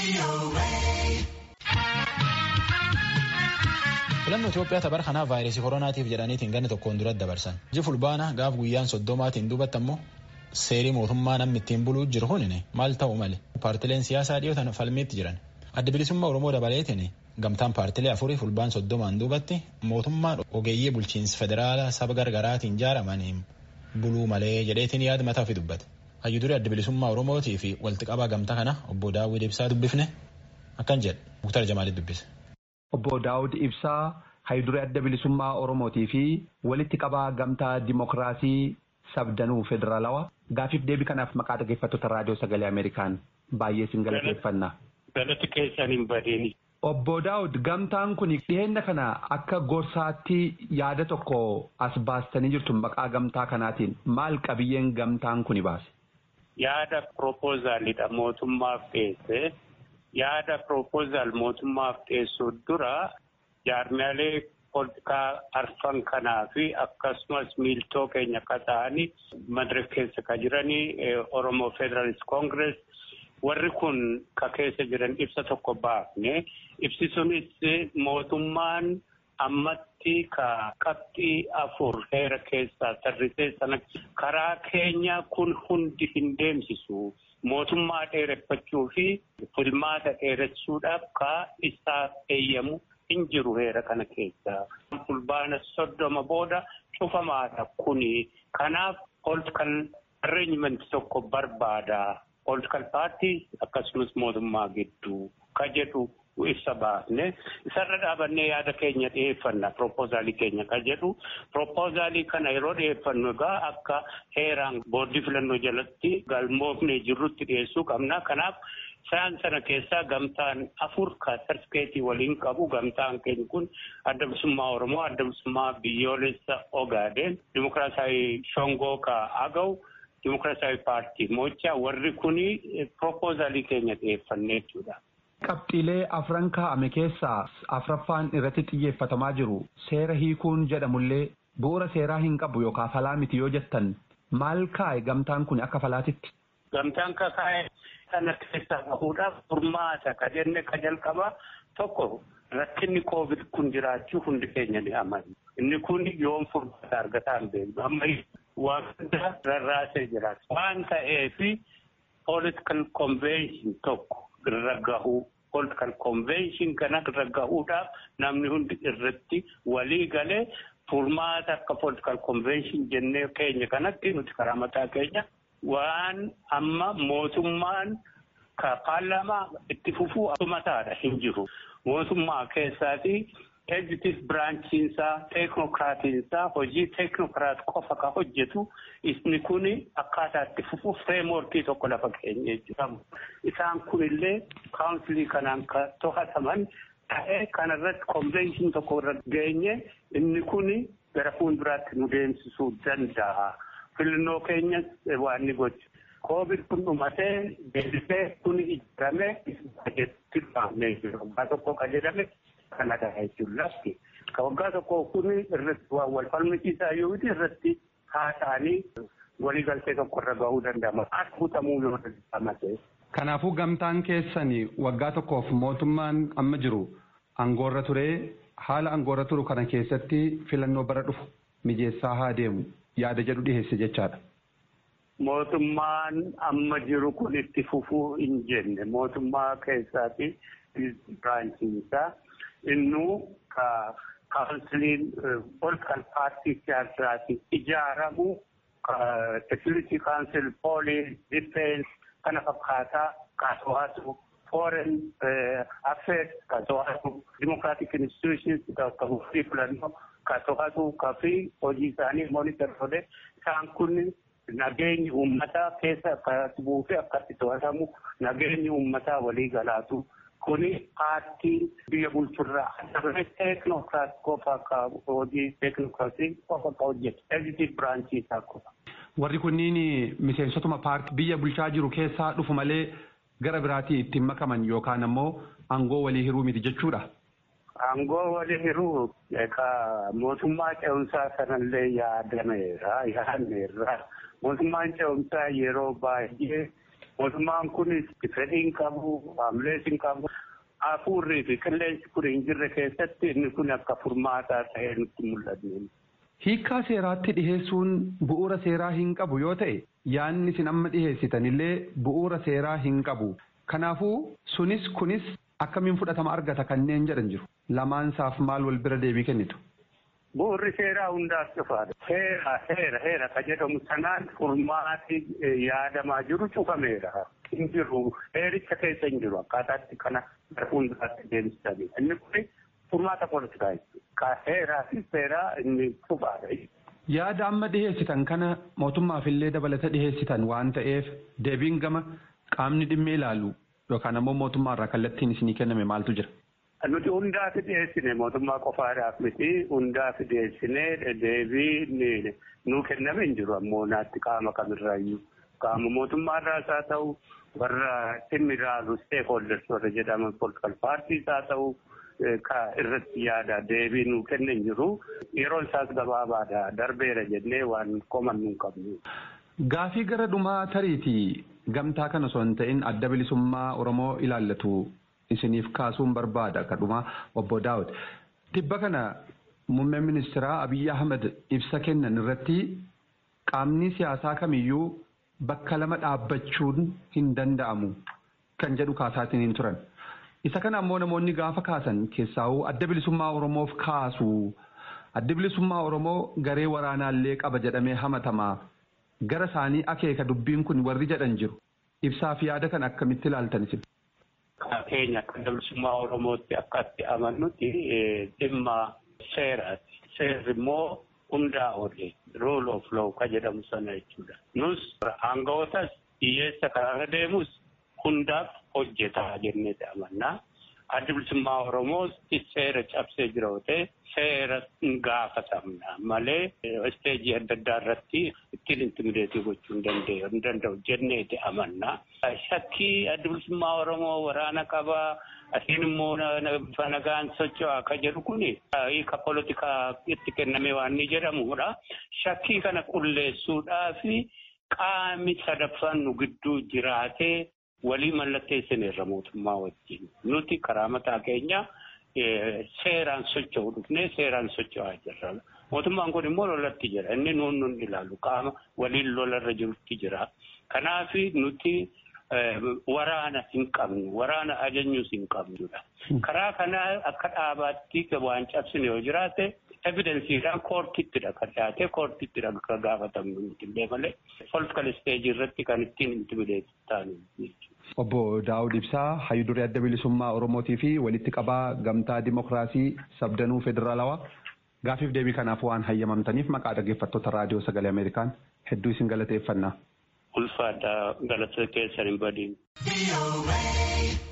filannoo Itoophiyaa tapar kanaaf vaayirasii koronaatiif jedhaniitiin ganna tokkoon dura dabarsan. Iji fulbaana gaaf guyyaan soddomaatiin duubatti ammoo seerii mootummaa namni ittiin buluu jiru hunine maal ta'u male paartileen siyaasaa dhiyootan falmiitti jiran. Adda bilisummaa Oromoo dabaleetiin gamtaan paartilee afurii fulbaan soddomaan duubatti mootummaan ogeeyyii bulchiinsa federaalaa saba gargaraatiin ijaaramaniin buluu malee jedheetiin yaada mataa ofii dubbate. Hayyudurii adda bilisummaa Oromootii fi walitti qabaa gamtaa kana obbo Daawwid Ibsaa dubbifne akkan jedhe Muktar Jamaalit dubbise. Obbo Daawud Ibsaa hayyudurii adda bilisummaa Oromootii fi walitti qabaa gamtaa Dimookiraasii sabdanuu federaalawaa gaafiif deebii kanaaf maqaa dhaggeeffattoota raadiyoo sagalee Ameerikaan baay'ee sin galateeffanna. Galati keessan hin badeeni. Obbo Daawud gamtaan kun dhiheenya kana akka gorsaatti yaada tokko as baastanii jirtu maqaa gamtaa kanaatiin maal qabiyyeen gamtaan kuni baase? Yaada proposaalidha mootummaaf dhiyeesse. Yaada proposal mootummaaf dhiyeessuu dura jaarmiyaalee politikaa arfan kanaa fi akkasumas miiltoo keenya akka ta'anii madara keessa ka jiranii Oromoo Federalist Congress warri kun ka keessa jiran ibsa tokko baafne ibsi sunis mootummaan ammatti ka qabxii afur heera keessaa tarrisee sana karaa keenya kun hundi hin deemsisu mootummaa dheereffachuu fi filmaata dheeressuudhaaf ka isaaf eeyyamu hin jiru heera kana keessa. Fulbaana soddoma booda cufamaadha kuni kanaaf political arrangement tokko barbaada. Political party akkasumas mootummaa gidduu ka jedhu ibsa baafne isarra dhaabannee yaada keenya dhiyeeffanna proposaalii keenya ka jedhu proposaalii kana yeroo dhiyeeffannu egaa akka heeraan boordii filannoo jalatti galmoofnee jirrutti dhiyeessuu qabna kanaaf isaan sana keessaa gamtaan afur ka sarfikeetii waliin qabu gamtaan keenya kun adda bilisummaa oromoo adda bilisummaa biyyoolessa ogaadeen dimokiraasii shongoo ka agaw dimokiraasii paartii mocha warri kuni proposaalii keenya dhiyeeffannee jechuudha. Qabxiilee afran kaa'ame keessaa afraffaan irratti xiyyeeffatamaa jiru seera hiikuun jedhamullee bu'uura seeraa hin qabu yookaan falaa miti yoo jettan maal kaa'e gamtaan kun akka falaatitti. Gamtaan kaa'e sana keessaa bahuudhaaf furmaata ka jenne ka jalqaba tokko rakkinni koovid kun jiraachuu hundi keenya ni amanu. Inni kun yoom furmaata argataa hin beeknu. Amma wanta rarraasee jira. Waan ta'eef political convention tokko irra gahuu political convention kana irra gahuudhaaf namni hundi irratti walii galee furmaata akka political convention jennee keenya kanatti nuti karaa mataa keenya waan amma mootummaan ka paarlaamaa itti fufuu mataadha hin jiru. Mootummaa keessaati executive branchiinsaa teeknokraatiinsaa hojii teeknokraat qofa ka hojjetu isni kun akkaataa itti fufu fireemworkii tokko lafa keenya jechuudha. Isaan kunillee kaawunsilii kanaan ka to'ataman ta'ee kanarratti konvenshin tokko irra geenye inni kun gara fuulduraatti nu deemsisuu danda'a. Filannoo keenyas waan ni gochu. Koovid kun dhumatee deebisee kun ijaaramee bajetti baafnee jiru. Waggaa tokko ka jedhame kana ta'a jechuun lafti. Ka waggaa tokko kun irratti waan wal falmisiisaa yoo irratti haasa'anii waliigaltee tokko irra gahuu danda'ama. As butamuu yoo danda'amate. Kanaafuu gamtaan keessan waggaa tokkoof mootummaan amma jiru aangoorra turee haala aangoorra turu kana keessatti filannoo bara dhufu mijeessaa haa deemu yaada jedhu dhiheesse jechaadha. Mootummaan amma jiru kun itti fufuu hin jenne mootummaa keessaati biraanchiinsaa innuu ka kaawunsiliin political paartii siyaasaati ijaaramu security council police defense kana fakkaataa ka to'atu foreign affairs ka to'atu democratic institutions ka murtii filannoo ka to'atu ka fi hojii isaanii monitor godhe isaan kun nageenyi uummataa keessa akkatti bu'uu fi akkatti to'atamu nageenyi uummataa walii galaatu kuni paartii biyya bulchurraa adda teeknokraat qofa ka hojii teeknokraatii qofa ka hojjetu executive branchii isaa qofa. Warri kunniin miseensotuma paartii biyya bulchaa jiru keessaa dhufu malee gara biraatii ittiin makaman yookaan ammoo aangoo walii hiruu miti jechuudha. Aangoo walii hiruu egaa mootummaa ce'umsaa sanallee yaadameera yaadneerra mootummaan ce'umsaa yeroo baay'ee Mootummaan kunis fedhii hin qabu, haamlees hin qabu. Hafuurrii fi qilleensi kun hin jirre keessatti inni kun akka furmaataa ta'ee nutti mul'atu. Hiikkaa seeraatti dhiheessuun bu'uura seeraa hin qabu yoo ta'e yaadni isin amma dhiheessitanillee bu'uura seeraa hin qabu. Kanaafuu sunis kunis akkamiin fudhatama argata kanneen jedhan jiru. Lamaansaaf maal wal bira deebii kennitu? Bu'uurri seeraa hundaaf cufaadha. Heera heera heera ka jedhamu sanaan furmaati yaadamaa jiru cufameera. Hin jiru heericha keessa hin jiru akkaataatti kana hundaatti deemsisanii. Inni kun furmaata poolitikaa jechuudha. Heeraa fi seeraa inni cufaadha. Yaada amma dhiheessitan kana mootummaaf illee dabalata dhiheessitan waan ta'eef deebiin gama qaamni dhimmi ilaalu yookaan ammoo mootummaa irraa kallattiin isinii kenname maaltu jira? Nuti hundaaf dhiyeessine mootummaa qofaadhaaf miti hundaaf dhiyeessine deebii nuu kenname hin jiru ammoo naatti qaama kamirraayyuu qaama mootummaarraas haa ta'u warra dhimmi ilaalu steekholders warra jedhaman politikal paartiis haa ta'u ka irratti yaada deebii nuu kenne hin jiru yeroon isaas gabaabaadha darbeera jennee waan komannu hin qabnu. Gaafii gara dhumaa tariitii gamtaa kana osoo hin ta'in adda bilisummaa Oromoo ilaallatu isiniif kaasuun barbaada kadhuma obbo Daawud. Tibba kana muummeen ministeeraa Abiyyi Ahmed ibsa kennan irratti qaamni siyaasaa kamiyyuu bakka lama dhaabbachuun hin danda'amu kan jedhu kaasaatiin hin turan. Isa kana ammoo namoonni gaafa kaasan keessaa'uu adda bilisummaa Oromoof kaasu. Adda bilisummaa Oromoo garee waraanaallee qaba jedhamee hamatamaa. Gara isaanii akeeka dubbiin kun warri jedhan jiru. Ibsaa fi yaada kan akkamitti ilaaltan isin? Keenya akka adda bilisummaa Oromootti akkatti amannutti dhimma seeraati. Seerri immoo hundaa oole rule of law ka jedhamu sana jechuudha. Nus aanga'ootas hiyyeessa kanarra deemus hundaaf hojjetaa jennee amannaa. Adda bilisummaa Oromoos seera cabsee jira yoo ta'e seera gaafatamna malee isteejii adda addaa irratti ittiin intimideetii gochuu hin danda'u jenneeti amannaa. Shakkii adda bilisummaa Oromoo waraana qabaa asiin immoo bifa nagaan socho'aa akka jedhu kuni hiika poolitikaa itti kenname waan ni jedhamudha. Shakkii kana qulleessuudhaa fi qaamni sadaffaan nu gidduu jiraatee walii mallatteessineerra mootummaa wajjin. Nuti karaa mataa keenya seeraan socho'u dhufnee seeraan socho'aa jirra. Mootummaan kun immoo lolatti jira. Inni nuun nun ilaalu qaama waliin lolarra jirutti jira. Kanaaf nuti waraana hin qabnu waraana ajajnuus hin qabnudha. Karaa kanaa akka dhaabaatti waan cabsine yoo jiraate evidensiidhaan koortittidha kan dhiyaate koortittidha kan gaafatamnu nuti illee malee politikal isteejii irratti kan ittiin intimideetti taanu Obbo Daawud Ibsaa hayyudurii adda bilisummaa Oromootii fi walitti qabaa gamtaa dimokiraasii sabdanuu federaalawaa gaafiif deebii kanaaf waan hayyamamtaniif maqaa dhaggeeffattoota raadiyoo sagalee Ameerikaan hedduu isin galateeffannaa. Ulfaadhaa galata keessan hin badiin.